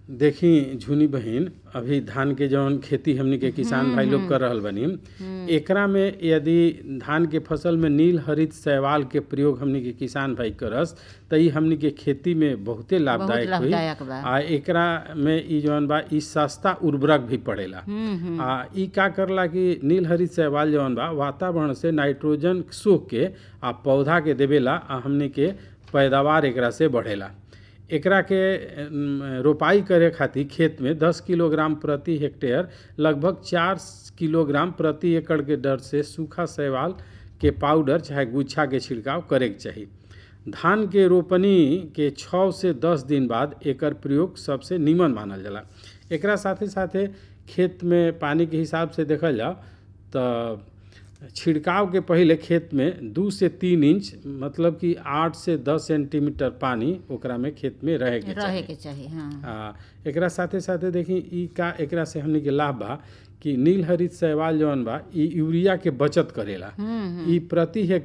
देखी झुनी बहिन अभी धान के जौन खेती हमनी के किसान भाई लोग कर रहल बनी एकरा में यदि धान के फसल में नील हरित शैवाल के प्रयोग हमनी के किसान भाई करस त ई हमनी के खेती में बहुते बहुत लाभदायक होई लाभदायक बा आ एकरा में ई जौन बा ई सस्ता उर्वरक भी पड़ेला हम्म हम्म आ ई का करला कि नील हरित शैवाल जौन बा वातावरण से नाइट्रोजन सोख के आ पौधा के देवेला आ हमनी के पैदावार एकरा से बढ़ेला एकरा के अम, रोपाई करे खातिर खेत में 10 किलोग्राम प्रति हेक्टेयर लगभग 4 किलोग्राम प्रति एकड़ के दर से सूखा शैवाल के पाउडर चाहे गुच्छा के छिड़काव करे के चाही धान के रोपनी के 6 से 10 दिन बाद एकर प्रयोग सबसे नीमन मानल जाला एकरा साथे साथे खेत में पानी के हिसाब से देखल जाओ तो छिड़काव के पहिले खेत में दू से तीन इंच मतलब कि आठ से दस सेंटीमीटर पानी ओकरा में खेत में रहे के रहे चाही के चाही हाँ आ, एकरा साथे साथे देखी ई का एकरा से हमनी के लाभ बा कि नील हरित शैवाल जौन बा ई यूरिया के बचत करेला हम्म ई प्रति हेक्टेयर